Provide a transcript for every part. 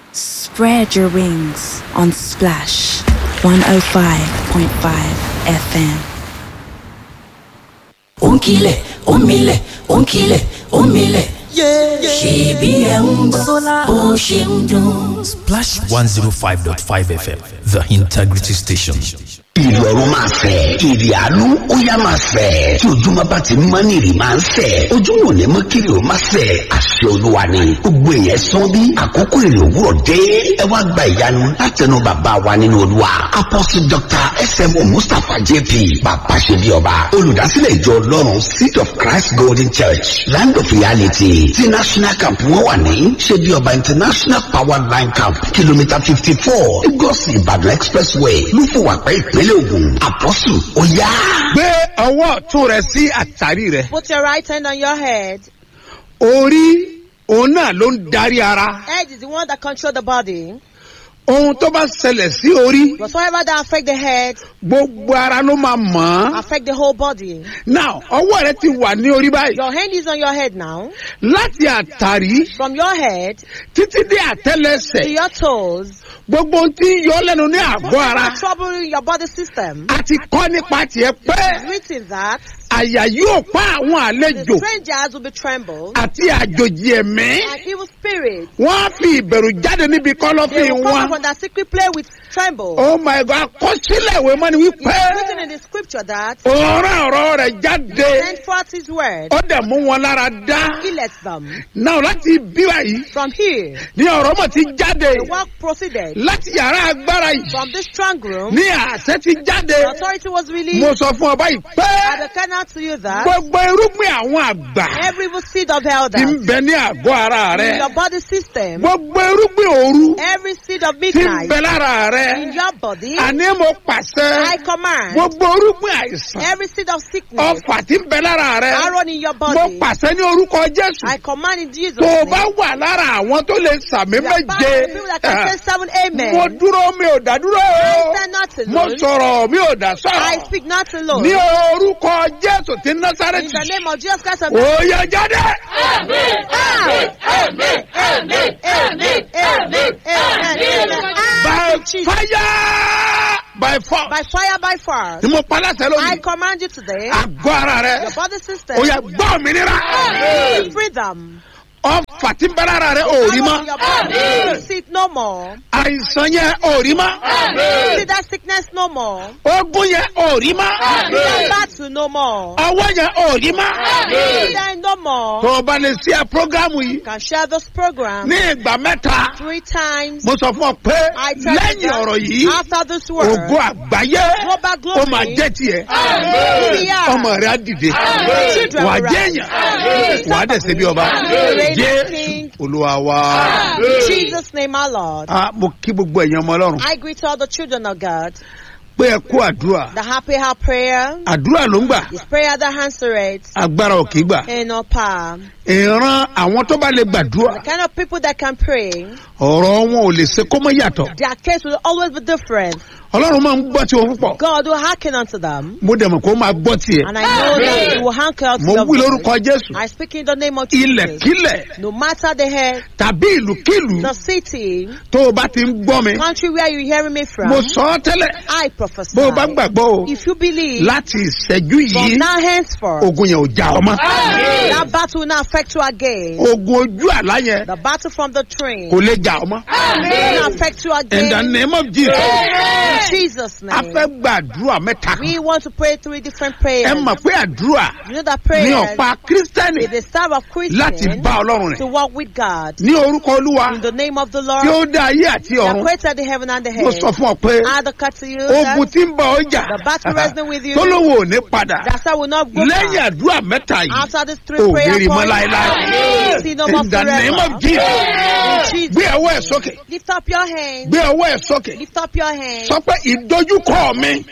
Spread your wings on Splash 105.5 FM. ònkìlẹ̀ òmìlẹ̀ ònkìlẹ̀ òmìlẹ̀ ṣèbí ẹ̀ ń gbọ́ bó ṣe ń dùn. Splash 105.5 FM, the integrity station. ìrì ọ̀run máa fẹ̀ ìrì àánú ó yá máa fẹ̀ tí ojúmọ́ bá ti mọ́ ní ìrì máa ń fẹ̀ ojúmọ́ ò ní mọ́ kiri ò máa fẹ̀ àṣẹ olúwa ni gbogbo èèyàn sán bí àkókò ìrì òwúrọ̀ dé ẹ wá gba ìyanu látẹnu bàbá wa nínú olúwa apostle dr smo mustapha jp bàbá ṣe bí ọba olùdásílẹ̀ ìjọ ọlọ́run seed of christ golden church land of reality ti national camp wọn wà ní ṣe bí ọba international power line camp kìlómítà fifty four lagos ìbàdàn expressway lúfọwàpẹ́ ìpínlẹ̀ ògùn àpọ́sù ó yá. gbé ọwọ́ ọ̀tún rẹ sí àtàrí rẹ. Put your right hand on your head. orí òun náà ló ń darí ara. Head is the one that controls the body. ohun tó bá ṣẹlẹ̀ sí orí Whatsoever that affect the head, gbogbo ara ló máa mọ̀ ọ́. affect the whole body. now ọwọ́ rẹ ti wà ní orí báyìí. Your hand is on your head now. láti àtàrí From your head títí dé to àtẹlẹsẹ̀ your toes. gbogbo ohun tí ń yọ ọ́ lẹ́nu ní àgọ́ ara. Whatever trouble in your body system. a ti kọ́ nípa tiẹ̀ pé Written that àyà yóò pa àwọn the àlejò strangers will be trembled àti àjòjì ẹ̀mí. and evil spirits. wọ́n á fi ìbẹ̀rù jáde níbi They kọ́lọ́fín will come wọn. from that secret play with tremble. oh my god àkọsílẹ̀ ìwé mọ́ni It wípé is written in the scripture that ọ̀rọ̀ ọ̀rọ̀ rẹ̀ jáde send forth his word, ó dẹ̀ mú wọn lára dá. he lets them. náà láti bí báyìí From here, ní ọ̀rọ̀ mọ̀ ti jáde the work proceeded. láti yàrá agbára yìí From this strong room, ní àṣẹ ti jáde. the authority was mo released. sọ fún ọ báyìí pé I declare now to you that gbogbo irúgbìn àwọn àgbà every evil seed of ti elders ń bẹ ní àgọ́ ara in rẹ. your body system, gbogbo irúgbìn òru every seed of ti ń midnight bẹ lára in rẹ. your body, àní mo I pàṣẹ command gbogbo irúgbìn àìsàn every seed of sickness, ọfà ti ń bẹ lára rẹ. arrow in your mo body, pàṣẹ ní orúkọ jésù. I command in Jesus' tó o name. bá wà lára àwọn tó lè sàmì You are part of the people that can say méje. seven amen. mo dúró mi ò dá dúró I o. stand not mo alone. sọ̀rọ̀ mi ò dá I sọ̀rọ̀. speak not alone. ní orúkọ jésù ti In the násàrẹ́tì. name of Jesus Christ of Nazareth. òye jáde. Amen. Amen. Amen. Amen. Amen. Amen. by Jesus. fire by force. By fire, by fire. ni mo pa láṣẹ I lónìí. command you today, àgọ́ ara your rẹ. body system, ó yẹ gbọ́ òmìnira. receive freedom. ọfà tí ń bẹ lára rẹ ò rí Power in mọ́. your body, receive it no more. àìsàn yẹn ò rí mọ́. See that sickness no more. ogun yẹn ò rí See that mọ́. battle no more. ọwọ́ yẹn ò rí mọ́. See that no more. tó o bá lè ṣe prógámù yìí You can share this program ní ìgbà mẹ́ta. three times. mo sọ fún ọ pé I tell you lẹ́yìn that ọ̀rọ̀ yìí after this word, ògo àgbáyé global glory, ó máa jẹ́ tiẹ̀. Hallelujah. ọmọ rẹ á dìde Children wà á will jẹ́ rise. èèyàn wà á dẹ̀ ṣe bí ọba Reign as jésù king. olúwa wa. In Jesus' name, our Lord. Ah, mo kí gbogbo ẹ̀yàn ọmọ ọlọ́run I greet all the children of God. pé ẹ kú àdúrà The happy heart prayer àdúrà ló ń gbà is prayer that answers agbára ò kì í gbà in no power. ìran àwọn tó bá lè gbàdúrà The kind of people that can pray, ọ̀rọ̀ wọn ò lè ṣe kó mọ́ yàtọ̀ their case will always be different. ọlọ́run máa ń gbọ́ tí wọn púpọ̀ God will hearken unto them. mo dẹ̀ mọ̀ kó máa gbọ́ tiẹ̀ And I know that He will hearken unto mo them. wí lórúkọ jésù I speak in the name of Jesus. ilẹ̀kílẹ̀ No matter the head, tàbí ìlúkílù the city, tó o bá ti ń gbọ́ mi country where you're hearing me from, mo sọ ọ́ tẹ́lẹ̀ I prophesy. bó o bá gbàgbọ́ o If you believe, láti ìṣẹ́jú from yìí now henceforth, ogun yẹn ò já ọ mọ́ that battle will not affect you again. ogun ojú àlá yẹn The battle from the train kò lè já ọ mọ́ will not affect you in the again. name of jesus In Jesus' a name. fẹ́ gbàdúrà mẹ́ta kan We want to pray three different ẹ prayers. mọ̀ pé àdúrà You know that ní prayer ọ̀pá kírísítẹ́nì is the staff of láti Christian bá ọlọ́run to rìn walk with God. ní orúkọ olúwa In the name of the tí Lord, ó dá ayé àti that ọ̀run created the heaven and the mo earth. sọ fún ọ pé I declare to you ogun that tí ń bọ̀ ọjà the battle wrestling with you, tó lówó ò ní padà that I will not go lẹ́yìn back. àdúrà mẹ́ta yìí After this three ò ní prayer rí mọ́ points, láéláé see no more in the name forever. of jesus In Jesus' gbé ọwọ́ ẹ̀ sókè Lift up your hand. gbé ọwọ́ ẹ̀ sókè Lift up your hand. sọ pé ìdojúkọ mi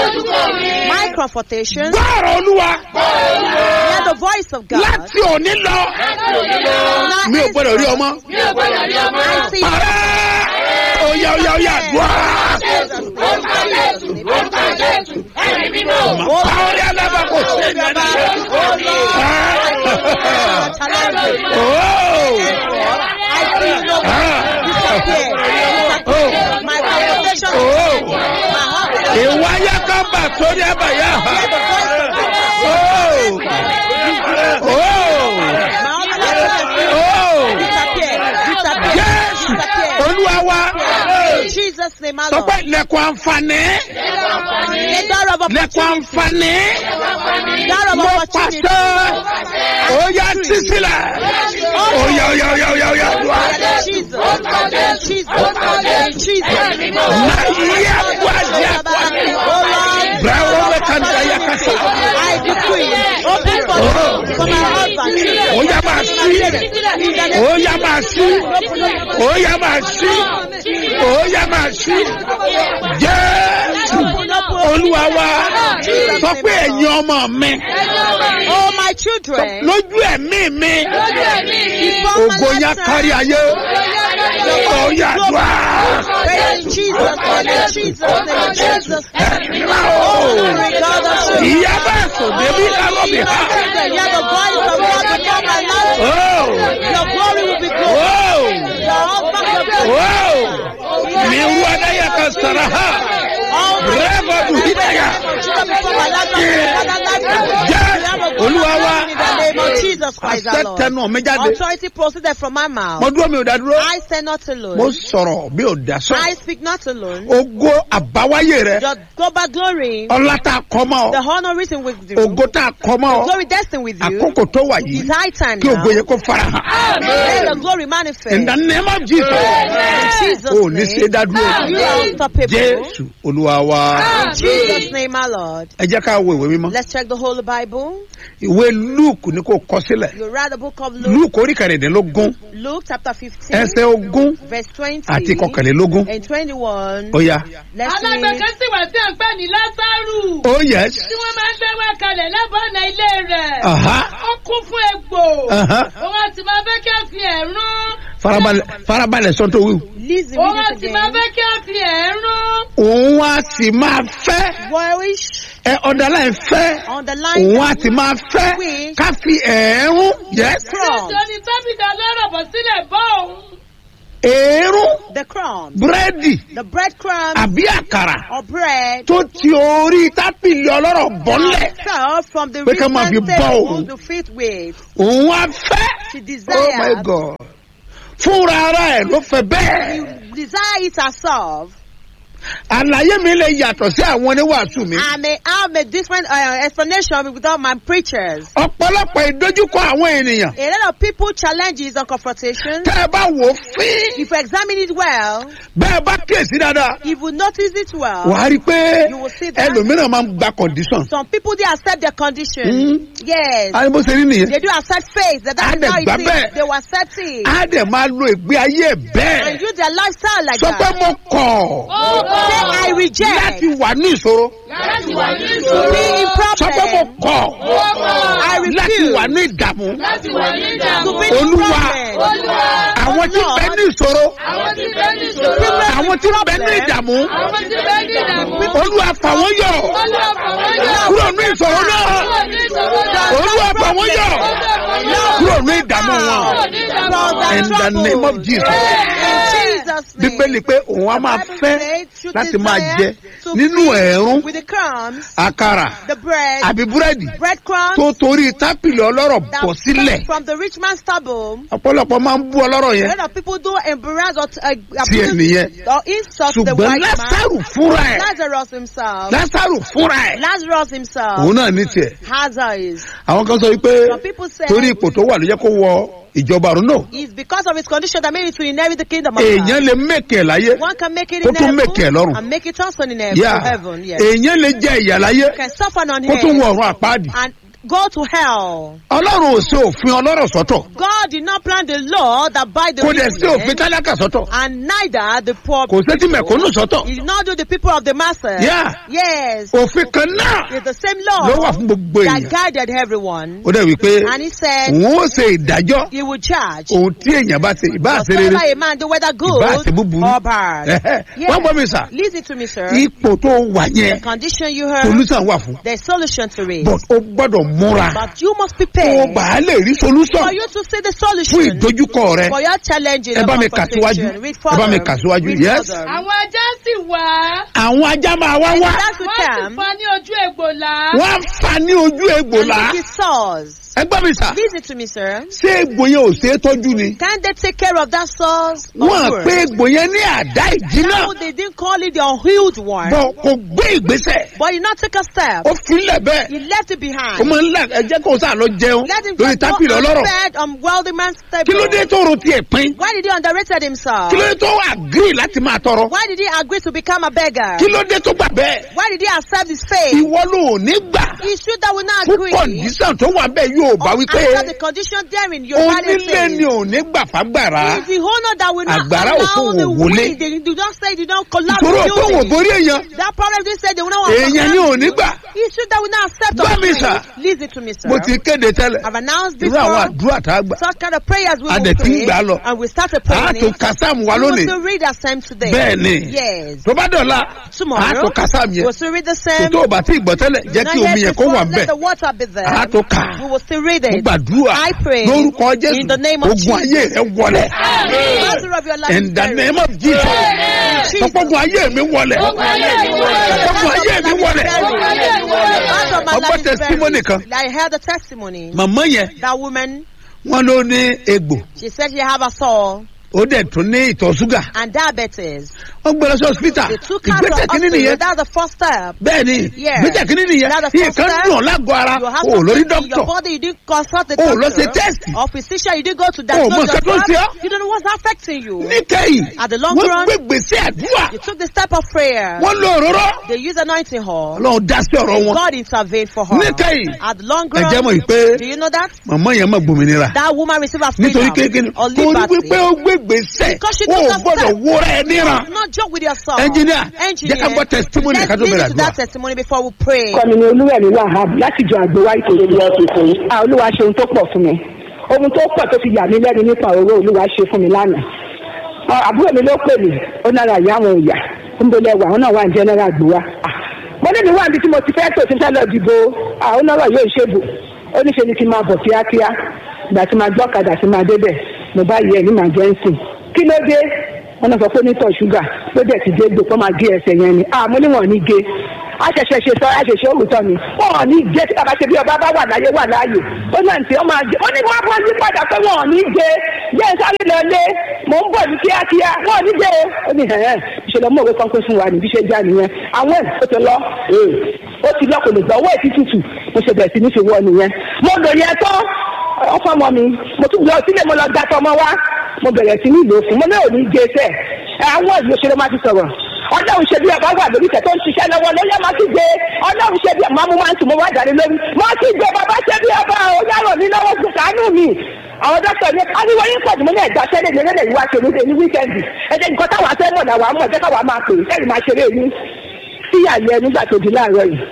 My confrontation. gbọ́rọ̀ olúwa Hear the voice of God. láti òní lọ Now mi ò gbọ́dọ̀ rí ọmọ I see parẹ́ oya oya oya àdúrà pàórí alábàkó sẹ́yìn Challenge. ooo I see no disappear. ìwáyà kan bà sórí àbàyà ha. Oh! Oh! Oh! Jésù olúwa wa In Jesus' name, my sọ pé Lord. lẹ́kọ̀ọ́ àǹfààní The door of lẹ́kọ̀ọ́ opportunity. àǹfààní Door of mo opportunity. pàṣẹ òòyà sísílẹ̀ òòyà òòyà òòyà òòyà òòyà àdúrà Jesus. In Jesus. In Jesus. na iye àbúrò àjẹ àbúrò bẹ́ẹ̀ wọ́n bẹ kàn dá yà kásá I decree, open for, for my husband. òòyà máa sí òòyà máa sí òòyà máa sí òòyà máa sí jésù olúwa wa sọ pé ẹ̀yin ọmọ mi Oh, my children. lójú ẹ̀mí mi before my ògo yá lifetime, kárí ayé òòyà àdúrà Pray in Jesus' name, in Jesus' name, in Jesus' name. ẹ̀mí o Glory God of truth. ìyá bá sùn débi kálọ́bì ha Hear the voice of God before my life. ó Your glory will be good. ó Your husband will be ó mi wú adáyà kan sara ha rẹ́bà dùhídàyà jẹ́ olúwa wa In the name of Jesus Christ, our àṣẹ Lord. tẹnu mi jáde Authority proceeded from my mouth. mo dúró mi ò dá dúró I stand not mo alone. sọ̀rọ̀ mi ò dá sọ I speak not alone. ògo àbáwáyé rẹ Your global glory, ọlá tá a kọ́ mọ́ the ọ honor written with you, ògo tá a kọ́ mọ́ ọ glory destined with you, àkókò tó wà yìí is high time kí now. ògo yẹ kó fara hàn Let the glory manifest. in the name of Jesus In Jesus' ò ní ṣe name, dá dúró you are unstoppable. jésù olúwa wa In Jesus' name, our Lord. ẹ jẹ́ ká wo ìwé mímọ́ Let's check the Holy Bible. ìwé luke ni kò kọ sílẹ̀ You read the book of Luke, luke orí kẹrìndínlógún Luke chapter 15, ẹsẹ̀ ogún verse 20 àti kọkànlélógún and 21. ó yá. Let's alágbèéká read. sì wà tí à ń pè ní lásàrù oh yes tí wọ́n máa ń gbé wá kalẹ̀ lábọ́ọ̀nà ilé rẹ̀ Aha. ó kún fún egbò Aha. òun àti máa fẹ́ kí a fi ẹ̀rún farabalẹ̀ farabalẹ̀ sọ́n tó wíwù. Listen, òun read àti it máa again. fẹ́ kí a fi ẹ̀rún òun á sì máa fẹ́ Warish, ẹ ọ̀dàlá ẹ̀ fẹ́ underline, òun á sì máa fẹ́ ká fi ẹ̀ẹ́rún yes crumbs, tó ní tábìlì ọlọ́rọ̀ bọ̀ sílẹ̀ bọ́ òun ẹ̀ẹ́rún the crumbs, búrẹ́dì the breadcrumbs àbí àkàrà or bread tó ti orí tábìlì ọlọ́rọ̀ bọ́lẹ̀ fell from the Pé ká máa fi rich bọ́ table òun. to fit with. òun á fẹ́ She oh my desired, god fúnra ara ẹ̀ ló fẹ́ bẹ́ẹ̀ desire it herself. àlàyé mi lè yàtọ̀ sí àwọn oníwàásù mi I may have a different uh, explanation without my preachers. ọ̀pọ̀lọpọ̀ ìdojúkọ àwọn ènìyàn A lot of people challenges and confrontations. tẹ́ ẹ bá wò ó fín If you examine it well, bẹ́ẹ̀ bá kíyèsí dáadáa if you notice it well, wàá rí i pé You will see that. ẹlòmíràn máa ń gba condition. some people they accept their condition. Mm. Yes. ayé bó ṣe rí nìyẹn They do accept faith. That Á that's dẹ̀ how it gbà is. bẹ́ẹ̀. They will accept it. á dẹ̀ máa lo ìgbé ayé ẹ̀ And bẹ́ẹ̀ use their lifestyle like sọ pé that. mo kọ̀ Say, I reject láti wà ní ìṣòro láti wà ní to ìṣòro be in sọ pé mo problem. kọ̀ I láti refuse wà ní ìdààmú láti wà ní to ìdààmú be in Olúwa. problem. olúwa àwọn tí Lord. bẹ ní ìṣòro àwọn tí bẹ́ẹ̀ ní ìṣòro àwọn tí bẹ ní ìdààmú àwọn tí bẹ́ẹ̀ ní ìdààmú olúwa fà wọ́n yọ olúwa fà wọ́n yọ kúrò ní ìṣòro náà kúrò ní ìṣòro náà olúwa fà wọ́n yọ kúrò ní ìdààmú wọn kúrò ní ìdààmú in the name of Jesus. In Jesus' name. bíbélì pé òun á máa fẹ́ láti máa jẹ nínú ẹ̀rún With the crumbs, àkàrà the bread, àbí búrẹ́dì breadcrumbs tó torí tápìlì ọlọ́rọ̀ that bọ̀ sílẹ̀ fell from the rich man's table. ọ̀pọ̀lọpọ̀ máa ń bú ọlọ́rọ̀ A yẹn lot of people do embarrass or uh, sí abuse ẹnìyẹn or insult the ṣùgbọ́n white man. lásàrù fúnra ẹ̀ Lazarus himself. lásàrù fúnra ẹ̀ Lazarus himself òun náà ní tiẹ̀ has eyes. àwọn kan sọ wípé Some people say torí ipò tó wà ló jẹ́ kó wọ ìjọba ọ̀run náà it's because of his condition that made it to inherit the kingdom of èèyàn God. lè mẹ́kẹ̀ láyé One can make it kó in tún heaven mẹ́kẹ̀ lọ́run and make it also in heaven. yá to heaven yes. èèyàn lè jẹ ìyà láyé can suffer on kó tún wọ earth ọ̀run àpáàdì and go to hell. ọlọ́run ò ṣe òfin ọlọ́rọ̀ sọ́tọ̀ God did not plan the law that by the kò dẹ̀ sí wicked òfin tálákà sọ́tọ̀ and neither the poor kò sí ti mẹ̀kúnnù sọ́tọ̀ He did not do the people of the masses. Yeah. Yes. òfin kan náà It's the same ló law wà fún gbogbo that èèyàn guided everyone. ó dẹ̀ wípé And he said òun ó ṣe ìdájọ́ he would charge ohun tí èèyàn bá ṣe ìbá àṣẹ rere whatever a man do, whether good ìbá àṣẹ búburú or bad. Ẹ̀hẹ́. wọ́n gbọ́ mi sà Listen to me, sir. ipò tó wà The yẹn condition you heard, solution wà fún there's solution to it. but ó gbọ́dọ̀ múra But you must kó o prepare bá a lè rí solution for you to see the fún solution ìdojúkọ rẹ for your challenges ẹ and bá mi kà síwájú confrontation. Read ẹ bá mi further. kà síwájú Read yes further. àwọn ajá sì wá. àwọn ajá máa wá wá That's to wọ́n sì come. fa ní ojú egbò là. wọ́n á fa ní ojú egbò And là lick his sores. ẹgbẹ́ mi sà Listen to me, sir. ṣé egbò yẹn ò ṣe é tọ́jú ni Can't they take care of that sores? or wọ́n á worse? pé egbò yẹn ní àdá ìjìnà No, they didn't call it the unhealed one. bọ̀ kò gbé ìgbésẹ̀ But he not take a step. ó filẹ̀ bẹ́ẹ̀ He left it ó behind. máa ń là ẹjẹ́ kó sá lọ jẹun Let him lórí just go tábìlì on ọlọ́rọ̀ bed on wealthy man's table. kí ló dé tó ro tiẹ̀ pín Why did he underrated himself? kí ló dé tó agree láti máa tọrọ Why did he agree to become a beggar? kí ló dé tó gbà bẹ́ẹ̀ Why did he accept his fate? ìwọ ló ò ní gbà He should that will not fún agree. kọ̀ǹdíṣàn tó wà bẹ́ẹ̀ yóò bá wípé After the condition therein, your body onílé ni says. ò ní gbà fágbára It's the owner that will not Àgbàrá ò allow fún the òun wọlé. wind. They do not say they don't collapse ìṣòro the pé wò building. borí èèyàn That problem they say they will not want èèyàn ni ò ní gbà He should that will not accept Gbọ́ of mi, me. sir. Listen to me, sir. mo ti kéde tẹ́lẹ̀ I've announced irú àwọn before. àdúrà tá a gbà Such kind of prayers we A will dẹ̀ ti ń pray. gbà á lọ. And we start a a praying. tó kásámù wa We will lónìí still read the same today. bẹ́ẹ̀ ni Yes. tó bá dọ̀la a Tomorrow. tó kásámù We yẹn will still read the kò same. tó o bá tí ì gbọ́ tẹ́lẹ̀ jẹ́ Not kí yet omi yẹn kó before, wà let bẹ́ẹ̀ the water be there. a tó kà We will still read mo it. gbàdúrà I pray lórúkọ in the name of jésù ogun ayé Jesus. rẹ wọlé Master of your life is in the buried. name of jesus Jesus. ọ̀pọ̀gun ayé mi wọlé ọ̀pọ̀gun ayé mi wọlé Ọgbọ́n testimony kan. I heard the testimony. màmá yẹn That woman, wọn ló ní egbò she said she have a soul ó dẹ̀ tún ní ìtọ̀ ṣúgà and diabetes. wọ́n gbé lọ sí hospital They took her to ìgbésẹ̀ kínní hospital. nìyẹn That's the first step. bẹ́ẹ̀ ni Yeah. ìgbésẹ̀ kínní nìyẹn That's the first nǹkan step. dùn ọ́ lágọ̀ọ́ ara You have o ò lórí something in your dókítà body, you didn't consult the O ò lọ doctor. ṣe test. Or physician, you didn't go to O ò diagnose mọ nǹkan tó ń ṣe ọ́. yourself. You don't know what's affecting you. níkẹyìn At the long wọ́n run, gbé gbèsè àdúrà You took the step of prayer. wọ́n lo òróró They use anointing hall. ọlọ́run dá sí ọ̀rọ̀ wọn God intervened for her. níkẹyìn At the long ẹ jẹ́ mọ̀ run, yìí pé do you know that? màmá yẹn mọ̀ gbòmìnira That woman received a nítorí freedom kékeré or torí liberty. wípé ó gbé gbèsè Because she o took ò a gbọ́dọ̀ step. wúra ẹ níran Not joke with yourself. Engineer, Engineer. jẹ́ ká gbọ́ testimony Let's ká tó bẹ̀rẹ̀ listen to àdúrà. that testimony before we pray. kọ́mi ni olúwẹ̀mí wahab láti jọ àgbéwá ìtòrò ìyá tuntun yìí. a olúwa ṣe ohun tó pọ̀ fún mi ohun tó pọ̀ tó fi yà mí lẹ́nu nípa owó olúwa ṣe fún mi lánàá. Ọ, àbúrò mi ló pè mí ó nára ìyá àwọn òòyà ń bolẹ̀ wà àwọn náà wà ní jẹ́nẹ́rà àgbéwá. mo ní mi wà níbi tí mo ti fẹ́ tó ti fẹ́ lọ dìbò àwọn náà yóò ṣèbò ó ní ṣe ni kí n máa bọ̀ kíákíá ìgbà tí máa gbọ́ kadà sí máa débẹ̀ mo bá yẹ ní màjẹ́ǹsì kí ló dé wọn náà sọ pé onítọ̀ ṣúgà ló dẹ̀ ti dé gbò kó máa gé ẹsẹ̀ yẹn ni àmọ́ níwọ̀n ní gé àṣẹ̀ṣẹ̀ ṣe sọ àṣẹ̀ṣẹ̀ òrùtọ́ ni wọn ò ní gé tí bàbá ṣe bí ọba bá wà láyé wà láàyè ó náà tí ó máa gé ó ní wọn bọ́ yí padà pé wọn ò ní gé jẹ́ sáré lọ lé mò ń bọ̀ ní kíákíá wọn ò ní gé ó ní hẹ̀hẹ́ ìṣẹ̀lẹ̀ mọ̀ òwe kan pé fún wa níbi ṣe já nìyẹn àwọn ẹ̀ ó ti lọ ó ti lọ kò lè gbọ́ owó ètí tútù mo ṣe bẹ̀rẹ̀ sí ní fi wọ nìyẹn mo lò yẹn tán ọkọ ọmọ mi mo tún lọ sílé mo lọ gba tọmọ wa mo bẹ̀rẹ̀ sí ní ìlò fún mo náà ò ní gé sẹ́ ẹ àwọn ìlú òṣèré máa ti sọ̀rọ̀ ọlọ́run ṣe bí ọba wà lórí tẹ̀ tó ń ṣiṣẹ́ lọ́wọ́ lóyè máa ti gbé ọlọ́run ṣe bí ọba mo máa ń tún mo wá jáde lórí máa ti gbé bàbá ṣe bí ọba ò yàrá mi lọ́wọ́ fún sàánú mi àwọn dókítà ní ariwo yín pọ̀jù mo ní ẹ̀gbá sẹ́lẹ̀ ní ẹlẹ́dẹ̀ yìí wá ṣe ní ní wíkẹ́ndì ẹ̀jẹ̀ nǹkan táwa fẹ́ mọ̀ làwa mọ̀ jẹ́ káwa máa pè é sẹ́yìn máa ṣeré yín síyà yẹn nígbà tó di láàárọ̀ yìí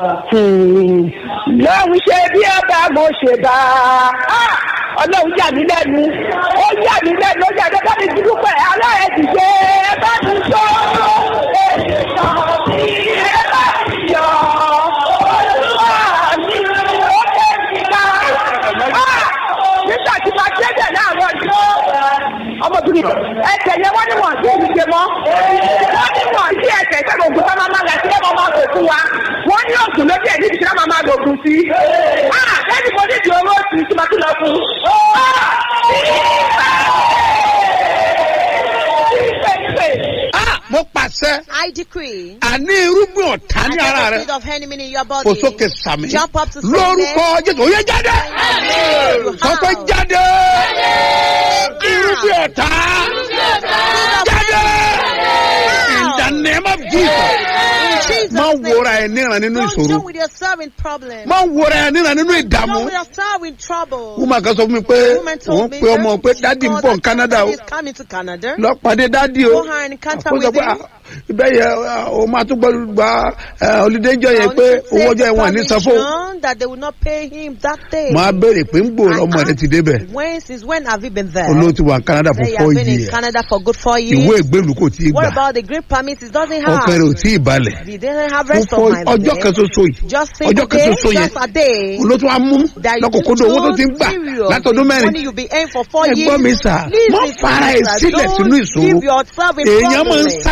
lọ́run ṣe bí ọba mo ṣe bá a ọlọ́run yà mí lẹ́nu ó yà mí lẹ́nu ó yà mí lẹ́nu ti dúpẹ́ aláàrẹ̀ ti ṣe ẹ bá mi sọ ènìyàn mi ẹ bá mi yọ olúwa mi ó lé mi ká nígbà tí màá débẹ̀ láàárọ̀ ọjọ́ ọmọbìnrin ẹsẹ̀ yẹn wọ́n ní wọ́n sí èmi ṣe mọ́ wọ́n ní wọ́n sí ẹsẹ̀ ìṣẹ́gun ògùn tó máa máa rẹ̀ sílẹ̀ máa máa lò fún wa wọ́n ní ògùn lójú ẹ̀ níbi tí wọ́n máa máa lò ògùn sí. lẹ́yìn mo ní ìdí owó sí tí màá tún lọ fún. Ah, mo pàṣẹ I decree. àní irúgbìn ọ̀tá ní ara Every rẹ seed of enemy in your body. kò sókè sàmì Jump up to say lórúkọ jésù òye jáde Amen. sọ pé jáde irúgbìn ọ̀tá jáde in the name of jesus In Jesus' má name. wòra ẹ níran nínú Don't ìṣòro joke with yourself in problem. má wòra ẹ níran nínú ìdààmú Joke with yourself in trouble. wúmà kan sọ fún mi pé The woman òun told me pe ọmọ pé that dádì ń she bọ̀ ní called canada that o is coming to Canada. lọ́pàdé dádì o Go her and encounter ó sọ with pé him. ah, ibẹ̀ yẹ o máa tún gbọ́dọ̀ gba olùdéjọ́ yẹn pé owó ọjọ́ yẹn wọ́n ní san fún permission that they will not pay him that day. máa béèrè pé ń gbòòrò ọmọ rẹ ti débẹ̀ When since when have you been there? olóòtú wà canada for Say you four have been in years Canada for good four years. ìwé ìgbélú kò tí ì What gbà about the great permits? It doesn't have. ọkàn rẹ ò tí ì balẹ̀ He didn't have fún rest fọ of mind. ọjọ́ there. kan ṣoṣo yìí Just ọjọ́ single kan day, ṣoṣo yẹn just a day. olóòtú wa mú that you lọ́kòkòdó owó tó ti ń gbà látọdún mẹ́rin Money you be earning for four Ẹ years. gbọ́ mi sà, Listen má to fara me, ẹ̀ sir. sílẹ̀ Don't sínú ìṣòro. give yourself in èèyàn máa ń problem. sáré ni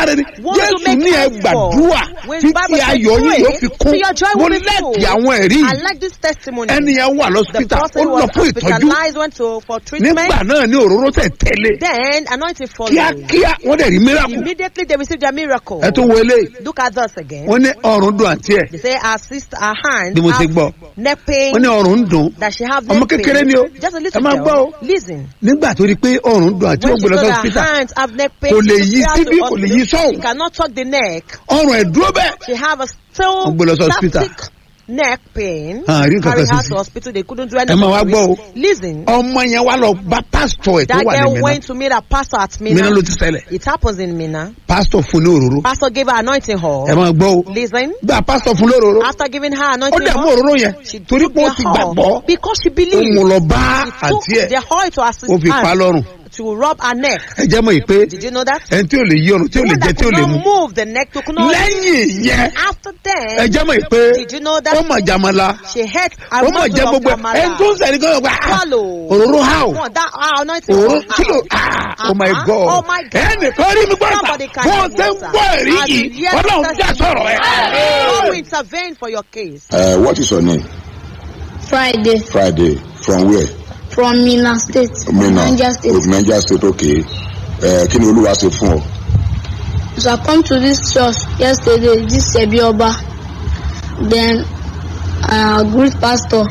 want to jésù make ní ẹ up for. gbàdúrà When títí Bible says ayọ̀ yìí pray, yóò fi kún till your joy mo will be lẹ́ẹ̀kì full. àwọn ẹ̀rí I yìí like this testimony. ẹni yẹn wà The lọ́sítà ó person lọ was fún ìtọ́jú hospitalized, went to for treatment. nígbà náà ní òróró tẹ̀ tẹ́lẹ̀ Then anointing followed. kíákíá wọ́n dẹ̀ rí miracle Immediately they received their miracle. ẹ tó wọlé Look at us again. wọ́n ní ọrùn dùn àǹtí ẹ̀ They say our sister, our hand, bí mo ṣe gbọ́ neck pain. wọ́n ní ọrùn ń dùn that she have ọmọ neck pain. kékeré ni o Just a ẹ little máa girl. gbọ́ o Listen. nígbà tó rí pé ọrùn dùn àti When ó she gbé lọ saw sí her hospital hands have neck pain, Kò lè she yí took her síbí, to kò lè hospital. yí sọ́hùn. She cannot tuck the neck. ọrùn ẹ̀ dúró bẹ́ẹ̀ She have a still Wọ́n gbé lọ sí hospital. static neck pain. Ah, rí nǹkan Carry kan her sí to sí. hospital. They couldn't do ẹ anything. máa wá for gbọ́ o it. Listen. ọmọ yẹn wá lọ bá pásítọ̀ ẹ̀ tó That wà ní girl Mínà went to meet a pastor at Mínà Mina. ló ti ṣẹlẹ̀ It happens in Mina. pásítọ̀ fún ní òróró Pastor gave her anointing ẹ hall. máa gbọ́ o Listen. gbà pásítọ̀ fún lóróró After giving her ó anointing dẹ̀ mú hall, òróró yẹn she torí took pé ó the ti hall gbàgbọ́ because she ó believed. mú lọ bá She took àǹtí ẹ̀ the hall to assist ó fi pa á her lọ́rùn to rub her neck. ẹ jẹ́ mọ̀ yìí pé Did you know that? ẹni tí ò lè yí ọrùn tí ò The lè one jẹ that tí ò could lè not mu move the neck to not lẹ́yìn yẹn after ẹ then jẹ́ mọ̀ yìí pé did you know that ó mọ̀ jàmọ́lá she had ó mọ̀ jẹ́ gbogbo ẹ̀ ẹni tó ń sẹ́ni kan gba swallow òróró how One, that ah, anointing òróró was kí ló out. ah oh my Uh-huh. god Oh my God. ẹnìkan rí mi gbọ́dọ̀ Somebody can bó o hear ṣe ń me, sir. gbọ́ ẹ̀rí As yìí you hear ọlọ́run the dá sọ̀rọ̀ ẹ̀. God will intervene for your case. Uh, what is your name? Friday Friday. From where? from Mina State, Mina. Niger State. Niger State, okay. Uh, kí ni Olúwa ṣe fún ọ? So I come to this church yesterday, this Sebioba. Then I greet pastor.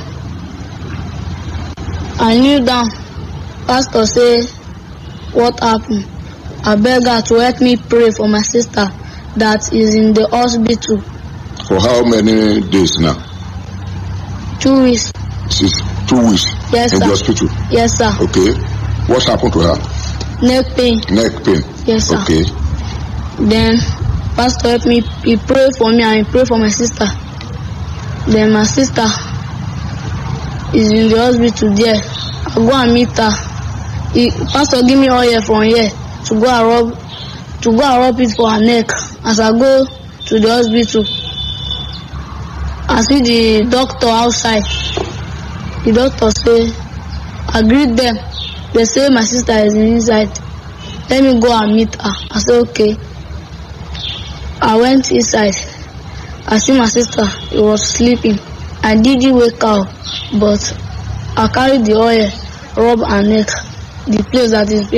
I kneel down. Pastor say, what happened? I beg her to help me pray for my sister that is in the hospital. For how many days now? Two weeks. Since two weeks Yes, in sir. the hospital. Yes, sir. Okay. What happened to her? Neck pain. Neck pain. Yes, sir. Okay. Then pastor help me. He pray for me and he pray for my sister. Then my sister is in the hospital there. I go and meet her. He, pastor give me oil from here to go and rub to go and rub it for her neck. As I go to the hospital, I see the doctor outside. The doctor say, I greet them. They say my sister is inside. Let me go and meet her. I said, okay. I went inside. I see my sister. She was sleeping. I didn't wake up, but I carried the oil, rub her neck, the place that is